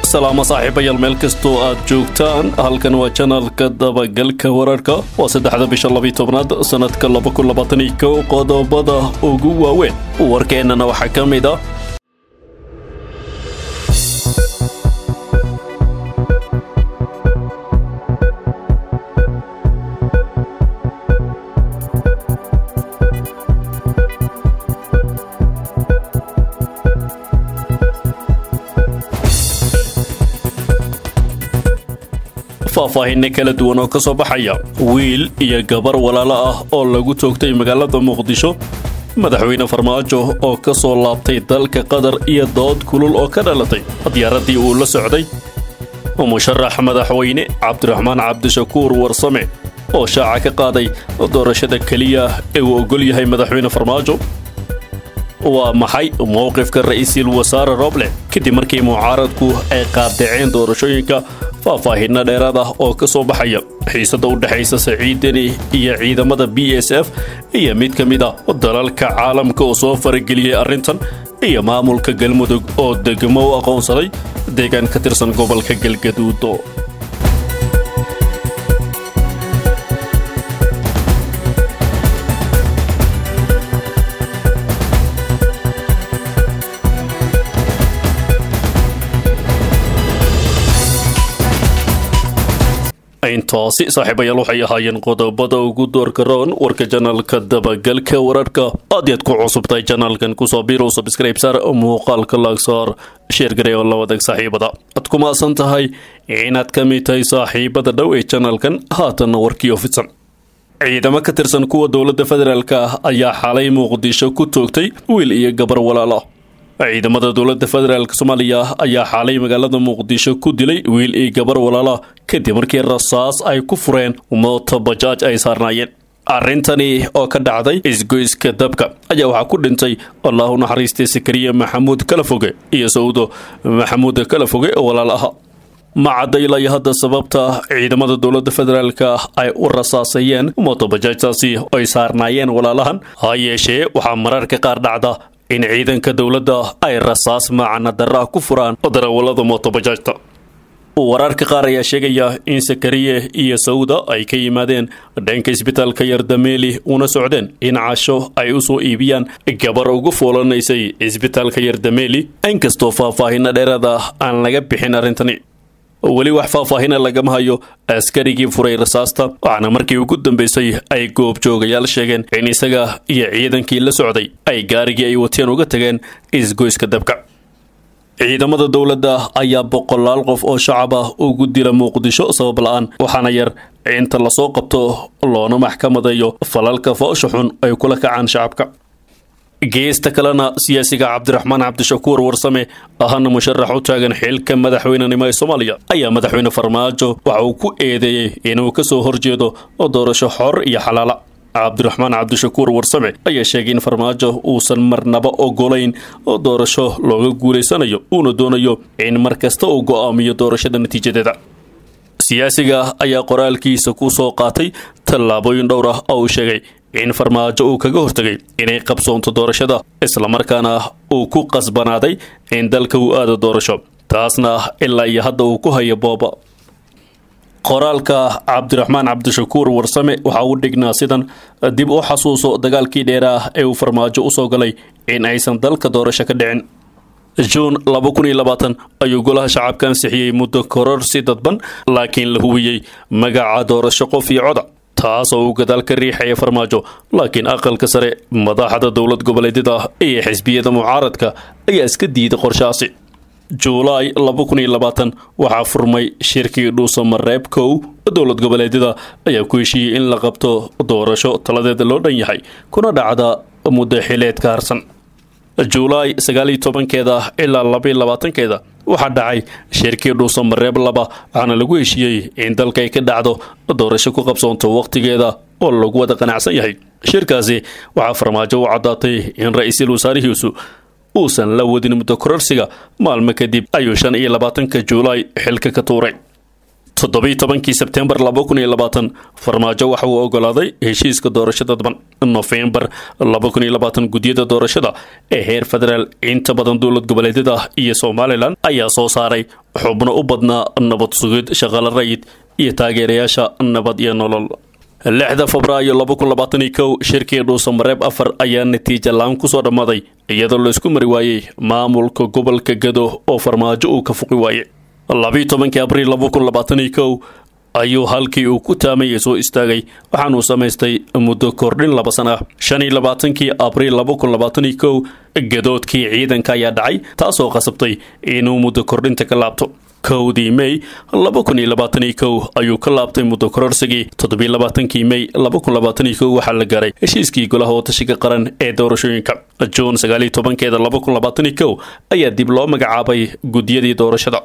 salaamo saaxiibayaal meel kastoo aad joogtaan halkan waa janalka dabagalka wararka waa saddexda bisha labiy tobnaad sannadka laba kun labaatan iyo kow qodobada ugu waaweyn warkeennana waxaa ka mid ah faahfaahinno kala duwan oo ka soo baxaya wiil iyo gabar walaalo ah oo lagu toogtay magaalada muqdisho madaxweyne farmaajo oo ka soo laabtay dalka qatar iyo dood kulul oo ka dhalatay diyaaraddii uu la socday musharax madaxweyne cabdiraxmaan cabdishakuur warsame oo shaaca ka qaaday doorashada keliya ee uu ogol yahay madaxweyne farmaajo waa maxay mowqifka ra'iisul wasaare roble kadib markii mucaaradku ay qaadaceen doorashooyinka faahfaahinno dheeraad ah oo ka soo baxaya xiisada u dhexaysa saciid deni iyo ciidamada b s f iyo mid ka mid ah dalalka caalamka oo soo farageliyey arrintan iyo maamulka galmudug oo degmo u aqoonsaday deegaan ka tirsan gobolka galgaduudo intaasi saaxiibayaal waxay ahaayeen qodobada ugu doorka roon warka janalka dabagalka wararka aad yaad ku cusubtahay janalkan kusoo biirow sabscribe saar muuqaalka laagsaar sheergarey oo la wadaag saaxiibada aad ku maasan tahay inaad ka mid tahay saaxiibada dhow ee janalkan haatanna warkii ofidsan ciidamo ka tirsan kuwa dowladda federaalk ah ayaa xalay muqdisho ku toogtay wiil iyo gabar walaala ciidamada dowladda federaalk soomaaliya ayaa xaalay magaalada muqdisho ku dilay wiil iyo gabar walaala kadib markii rasaas ay ku fureen mooto bajaaj ay saarnaayeen arrintani oo ka dhacday isgoyska dabka ayaa waxaa ku dhintay allahu naxariistay sakariya maxamuud kalafoge iyo sawdo maxamuud kalafoge oo walaal aha ma caddaylaya hadda sababta ciidamada dowladda federaalk ay u rasaasayeen mootobajaajtaasi ay saarnaayeen walaalahan ha yeeshee waxaa mararka qaar dhacda in ciidanka dowladda ay rasaas macana darra ku furaan darawallada mootobajaajta wararka qaar ayaa sheegaya in sakariye iyo sawda ay ka yimaadeen dhanka isbitaalka yardameeli una socdeen in casho ay u soo iibiyaan gabar ugu foolanaysay isbitaalka yardameeli inkastoo faahfaahinno dheeraad ah aan laga bixin arrintani weli wax faahfaahina lagama hayo askarigii furay rasaasta waxaana markii ugu dambeysay ay goobjoogayaal sheegeen in isaga iyo ciidankii la socday ay gaarigii ay wateen uga tageen isgoyska dabka ciidamada dowladda ayaa boqolaal qof oo shacab ah ugu dila muqdisho sabab la-aan waxaana yar inta lasoo qabto loona maxkamadeeyo falalka foosha xun ay kula kacaan shacabka geesta kalena siyaasiga cabdiraxmaan cabdishakuur warsame ahana musharax u taagan xilka madaxweynenimo ee soomaaliya ayaa madaxweyne farmaajo waxa uu ku eedeeyey inuu ka soo horjeedo doorasho xor iyo xalaala cabdiraxmaan cabdishakuur warsame ayaa sheegay in farmaajo uusan marnaba ogolayn oo doorasho looga guulaysanayo uuna doonayo in mar kasta uu go'aamiyo doorashada natiijadeeda siyaasiga ayaa qoraalkiisa ku soo qaatay tallaabooyin dhowr ah oo uu sheegay in farmaajo uu kaga hortegay inay qabsoonto doorashada islamarkaana uu ku qasbanaaday in dalka uu aado doorasho taasna ilaa iyo hadda uu ku hayo booba qoraalka cabdiraxmaan cabdishakuur warsame waxa uu dhignaa sidan dib u xasuuso dagaalkii dheeraah ee uu farmaajo usoo galay in aysan dalka doorasho ka dhicin juun ayuu golaha shacabka ansixiyey muddo kororsi dadban laakiin la hubiyey magaca doorasho qof iyo coda taas oo uu gadaal ka riixaya farmaajo laakiin aqalka sare madaxda dowlad goboleedyada iyo xisbiyada mucaaradka ayaa iska diiday qorshaasi juulaay waxaa furmay shirkii dhuusamareeb kow dowlad goboleedyada ayaa ku heshiiyey in la qabto doorasho taladeeda loo dhan yahay kuna dhacda muddo xileed ka harsan juulaay sagaaliyo tobankeeda ilaa labaiyo labaatankeeda waxaa dhacay shirkii dhuusamareeb laba waxaana lagu heshiiyey in dalka ay ka dhacdo doorasho ku qabsoonto wakhtigeeda oo lagu wada qanacsan yahay shirkaasi waxaa farmaajo u caddaatay in ra-iisul wasaarihiisu uusan la wadin muddo kororsiga maalmo kadib ayuu shan iyo labaatanka juulaay xilka ka tuuray toddobiyo tobankii sebtembar laba kun iyo labaatan farmaajo waxa uu ogolaaday heshiiska doorashada daban nofembar laba kun iyo labaatan guddiyada doorashada ee heer federaal inta badan dowlad goboleedyada iyo somalilan ayaa soo saaray xubno u badnaa nabad sugid shaqala rayid iyo taageerayaasha nabad iyo nolol lixda febraayo laba kun labaataniyo kow shirkii dhuusamareeb afar ayaa natiija la-aan kusoo dhammaaday iyadoo laysku mari waayey maamulka gobolka gado oo farmaajo uu ka fuqi waayey labiiyo tobankii abriil laba kun labaataniyo kow ayuu halkii uu ku taamayay soo istaagay waxaanuu samaystay muddo kordhin laba sana ah shan iyo labaatankii abriil laba kun labaataniyo kow gadoodkii ciidanka ayaa dhacay taasoo qasabtay inuu muddo kordhinta ka laabto kowdii mey laba kun iyo labaataniyo kow ayuu ka laabtay muddo kororsigii toddobiyo labaatankii mey laba kun labaataniyo kow waxaa la gaaray heshiiskii golaha watashiga qaran ee doorashooyinka juun sagaaliyo tobankeeda laba kun labaataniyo kow ayaa dib loo magacaabay guddiyadii doorashada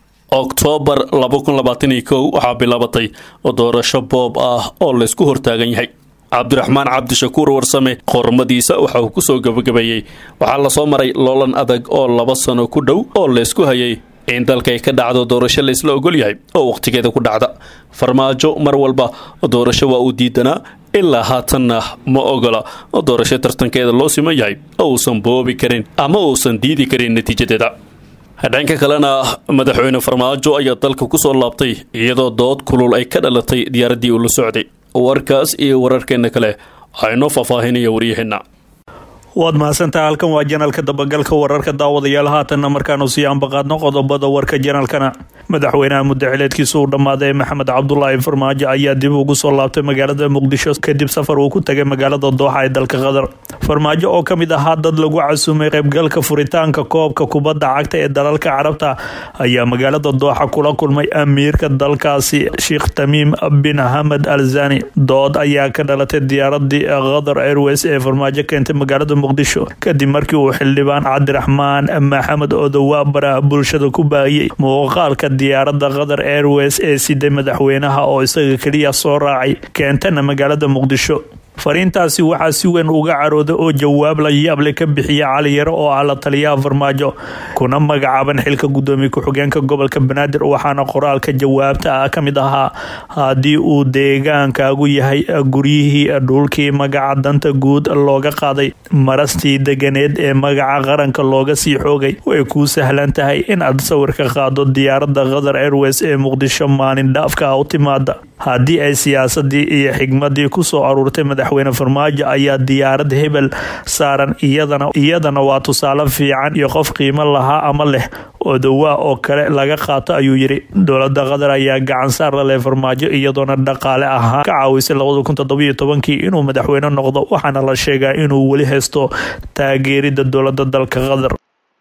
oktoobar laba kun labaataniyo kow waxaa bilaabatay doorasho boob ah oo laysku hortaagan yahay cabdiraxmaan cabdishakuur warsame qormadiisa waxa uu kusoo gabagabeeyey waxaa lasoo maray loolan adag oo laba sano ku dhow oo laysku hayay in dalkay ka dhacdo doorasho laysla ogol yahay oo wakhtigeeda ku dhacda farmaajo mar walba doorasho waa uu diidanaa ilaa haatanna ma ogola doorasho tartankeeda loo siman yahay oo uusan boobi karin ama uusan diidi karin natiijadeeda dhanka kalena madaxweyne farmaajo ayaa dalka kusoo laabtay iyadoo dood kulul ay ka dhalatay diyaaraddii uu la socday warkaas iyo wararkeena kale aynoo faahfaahinaya waryaheena waad mahadsantaha halkan waa janalka dabagalka wararka daawadayaal haatanna markaanu sii ambaqaadno qodobada warka janalkana madaxweynaha muddaxileedkiisa uu dhammaaday maxamed cabdulaahi farmaajo ayaa dib ugu soo laabtay magaalada muqdisho kadib safar uu ku tagay magaalada dooxa ee dalka qatar farmaajo oo ka mid ahaa dad lagu casumay qaybgalka furitaanka koobka kubadda cagta ee dalalka carabta ayaa magaalada dooxa kula kulmay amiirka dalkaasi sheekh tamiim bin hamed al zani dood ayaa ka dhalatay diyaaradii qatar airways ee farmaajo keentay magaalada muqdisho kadib markii uu xildhibaan cabdiraxmaan maxamed odowa baraha bulshada ku baahiyey muuqaalka diyaaradda qatar airways ee siday madaxweynaha oo isaga keliya soo raacay keentana magaalada muqdisho fariintaasi waxaa si weyn uga carooday oo jawaab la yaable ka bixiya cali yaro oo ah la taliyaha farmaajo kuna magacaaban xilka gudoomiye ku-xigeenka gobolka banaadir waxaana qoraalka jawaabta ah ka mid ahaa haddii uu deegaankaagu yahay guryihii dhulkii magaca danta guud looga qaaday marastii deganeed ee magaca qaranka looga sii xoogay way kuu sahlan tahay in aad sawirka qaado diyaaradda qatar airways ee muqdisho maalin dhaafka ah u timaada haddii ay siyaasadii iyo xigmadii kusoo aruurtay madaxweyne farmaajo ayaa diyaarad hebel saaran iyadana iyadana waa tusaale fiican iyo qof qiimo lahaa ama leh odowaa oo kale laga qaato ayuu yidhi dowlada qatar ayaa gacan saar la leh farmaajo iyadoona dhaqaale ahaan ka caawisay labada kun toddobiyo tobankii inuu madaxweyne noqdo waxaana la sheegaa inuu weli haysto taageerida dowlada dalka qatar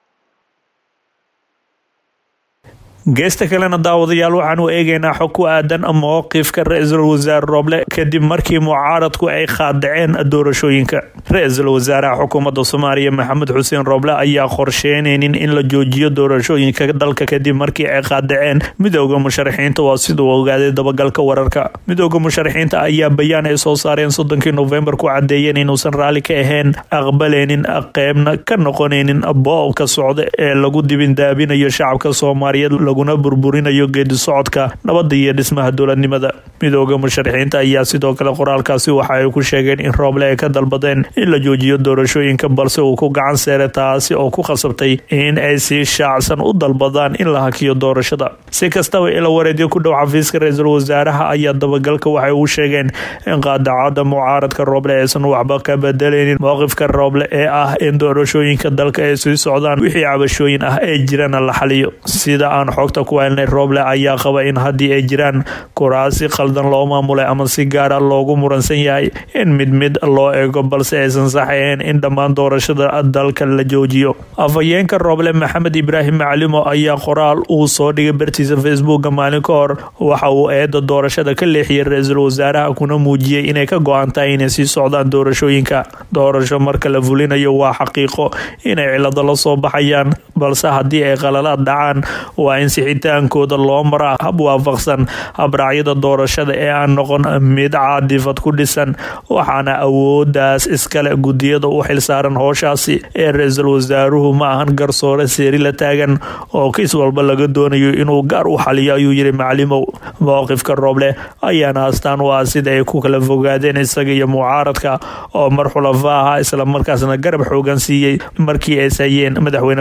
geesta kalena daawadayaal waxaanu eegaynaa xog ku aadan mowqifka ra-iisul wasaare rooble kadib markii mucaaradku ay qaadaceen doorashooyinka ra-iisul wasaaraha xukuumadda soomaaliya maxamed xuseen rooble ayaa qorsheynaynin in la joojiyo doorashooyinka dalka kadib markii ay qaadaceen midooda musharaxiinta waa siduu ogaaday dabagalka wararka midooda musharaxiinta ayaa bayaan ay soo saareen soddonkii nofembar ku cadeeyeen inuusan raalli ka ahayn aqbaleynin qeybna ka noqonaynin boobka socda ee lagu dibindaabinayo shacabka soomaaliyeed laguna burburinayo geedi socodka nabadda iyo dhismaha dowladnimada midooda musharaxiinta ayaa sidoo kale qoraalkaasi waxa ay ku sheegeen in rooble ay ka dalbadeen in la joojiyo doorashooyinka balse uu ku gacan seeray taasi oo ku khasabtay in ay si shaacsan u dalbadaan in la hakiyo doorashada si kastaba ila wareedyo ku dhow xafiiska ra-iisul wasaaraha ayaa dabagalka waxay u sheegeen in qaadacada mucaaradka rooble aysan waxba ka bedeleynin mowqifka rooble ee ah in doorashooyinka dalka ay sii socdaan wixii cabashooyin ah ee jirana la xaliyo sida aan xogta ku helnay rooble ayaa qaba in haddii ay jiraan kuraasi khaldan loo maamulay ama si gaara loogu muransan yahay in mid mid loo eego balse aysan sax ahayn in dhammaan doorashada dalka la joojiyo afhayeenka rooble maxamed ibraahim macalimo ayaa qoraal uu soo dhigay bartiisa facebooka maalin ka hor waxa uu eeda doorashada ka leexiyay ra-iisul wasaaraha kuna muujiyey inay ka go-an tahay inay sii socdaan doorashooyinka doorasho marka la fulinayo waa xaqiiqo inay cilado la soo baxayaan balse haddii ay qalalaad dhacaan waa in sixitaankooda loo maraa hab waafaqsan habraacyada doorashada ee aan noqon mid caadifad ku dhisan waxaana awoodaas iskale gudiyada u xilsaaran hooshaasi ee ra-iisul wasaaruhu ma ahan garsoore seeri la taagan oo kiis walba laga doonayo inuu gaar u xaliyo ayuu yidhi macalimow mowqifka rooble ayaana astaan u ah sida ay ku kala fogaadeen isaga iyo mucaaradka oo mar xulafa ahaa islamarkaasna garab xoogan siiyey markii ay sayeen madaxweyne farmaajo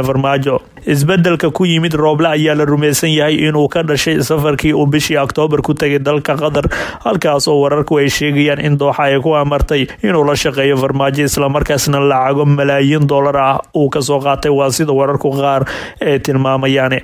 farmaajo isbedelka ku yimid rooble ayaa la rumaysan yahay inuu ka dhashay safarkii uu bishii oktoobar ku tegay dalka qatar halkaas oo wararku ay sheegayaan in dooxa ay ku amartay inuu la shaqeeyo farmaajo islamarkaasna lacago malaayiin dollar ah uu kasoo qaatay waa sida wararku qaar ay tilmaamayaan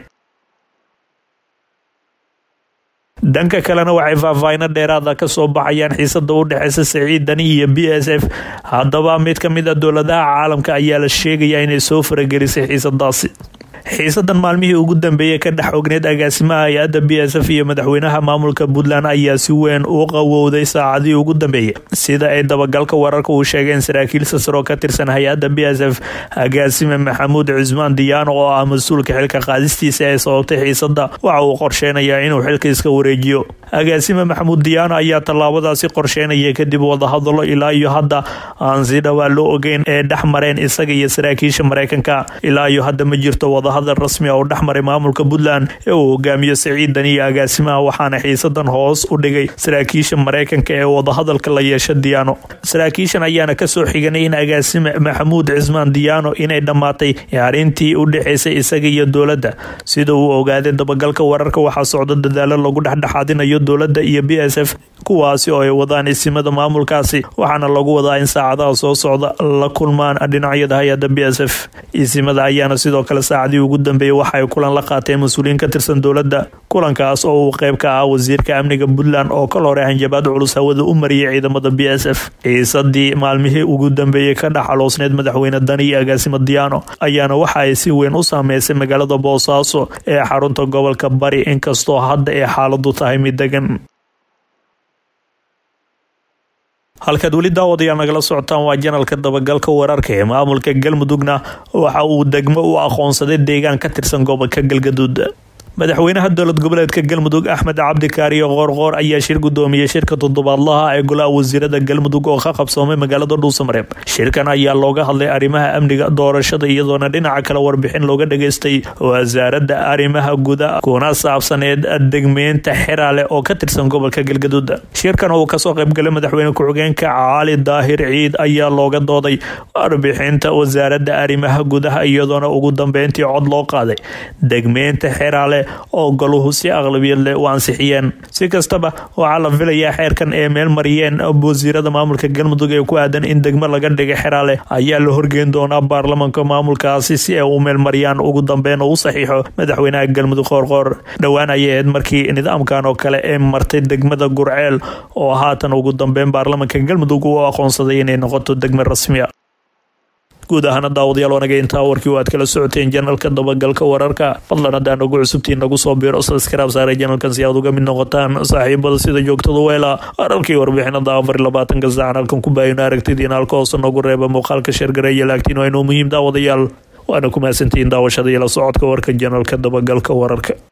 dhanka kalena waxay faahfaahino dheeraada kasoo baxayaan xiisada u dhexeysa saciid dani iyo b s f haddaba mid ka mid a dowladaha caalamka ayaa la sheegayaa inay soo faragelisay xiisadaasi xiisadan maalmihii ugu dambeeyey ka dhex ogneyd agaasimaha hay-adda b s f iyo madaxweynaha maamulka puntland ayaa si weyn u qawowday saacadii ugu dambeeyey sida ay dabagalka wararka uu sheegeen saraakiil sasaroo ka tirsan hay-adda b s f agaasime maxamuud cusmaan diyaano oo ah mas-uulka xilka qaadistiisa ee sababtay xiisada waxa uu qorsheynayaa inuu xilka iska wareejiyo agaasime maxamuud diyaano ayaa tallaabadaasi qorsheynaya kadib wadahadalo ilaa iyo hadda aan si dhawaa loo ogeyn ee dhex mareen isaga iyo saraakiisha mareykanka ilaa iyo hadda ma jirto wadahadal rasmi a oo dhex maray maamulka puntland ee uu hogaamiyo saciid dani iyo agaasimaha waxaana xiisadan hoos u dhigay saraakiisha mareykanka ee wadahadalka la yeesha diyaano saraakiishan ayaana kasoo xiganay in agaasime maxamuud cismaan diyaano inay dhammaatay arrintii u dhexeysay isaga iyo dowladda sida uu ogaaday dabagalka wararka waxaa socda dadaalo lagu dhexdhexaadinayo dowladda iyo b s f kuwaasi oo ay wadaan isimada maamulkaasi waxaana lagu wadaa in saacadaha soo socda la kulmaan dhinacyada hay-adda b s f isimada ayaana sidoo kale saacadii ugu dambeeyey waxaay kulan la qaateen mas-uuliyiin ka tirsan dowladda kulankaas oo uu qeyb ka ah wasiirka amniga puntland oo kal hore hanjabaad culus hawada u mariyay ciidamada b s f xiisadii maalmihii ugu dambeeyey ka dhex xaloosneyd madaxweyne dani iyo agaasimo diyaano ayaana waxa ay si weyn u saameysay magaalada boosaaso ee xarunta gobolka bari inkastoo hadda ay xaaladu tahay mid degan halkaad weli daawadayaal nagala socotaan waa janalka dabagalka wararka ee maamulka galmudugna waxa uu degmo u aqoonsaday deegaan ka tirsan gobolka galgaduud madaxweynaha dowlad goboleedka galmudug axmed cabdi kaariyo qoorqoor ayaa shir gudoomiyey shirka toddobaadlaha ee golaha wasiirada galmudug oo ka qabsoomay magaalada dhuusamareeb shirkan ayaa looga hadlay arrimaha amniga doorashada iyadoona dhinaca kale warbixin looga dhageystay wasaaradda arrimaha guda kuna saabsaneed degmeynta xeraale oo ka tirsan gobolka galgaduud shirkan uu kasoo qaybgalay madaxweyne ku-xigeenka cali daahir ciid ayaa looga dooday warbixinta wasaaradda arrimaha gudaha iyadoona ugu dambeyntii cod loo qaaday degmeynta xeraale oo goluhu si aqlabiyad leh u ansixiyeen si kastaba waxaa la filayaa xeerkan ee meel mariyeen wasiirada maamulka galmudug ee ku aadan in degmo laga dhigay xeraale ayaa la horgeyn doonaa baarlamanka maamulkaasi si ay u meelmariyaan ugu dambeyn u saxiixo madaxweynaha galmudug qoorqoor dhowaan ayay ahayd markii nidaamkan oo kale ee martay degmada gurceel oo haatan ugu dambeyn baarlamanka galmudug uu aqoonsaday inay noqoto degmo rasmiya guud ahaana daawadayaal wanaga intaa warkii o aad kala socoteen janalka dabagalka wararka fadlan haddaan nagu cusubtiin nagu soo biiro saskaraab saaray janalkan si aad uga mid noqotaan saaxiibada sida joogtada weela wararkii warbixinada afar iyo labaatanka saacan halkan ku baahino aragtidiina halka hoose noogu reeba muuqaalka sheergareeya laagtiin waa inuu muhiim daawadayaal waana ku mahadsantihiin daawashada iyo la socodka warka janalka dabagalka wararka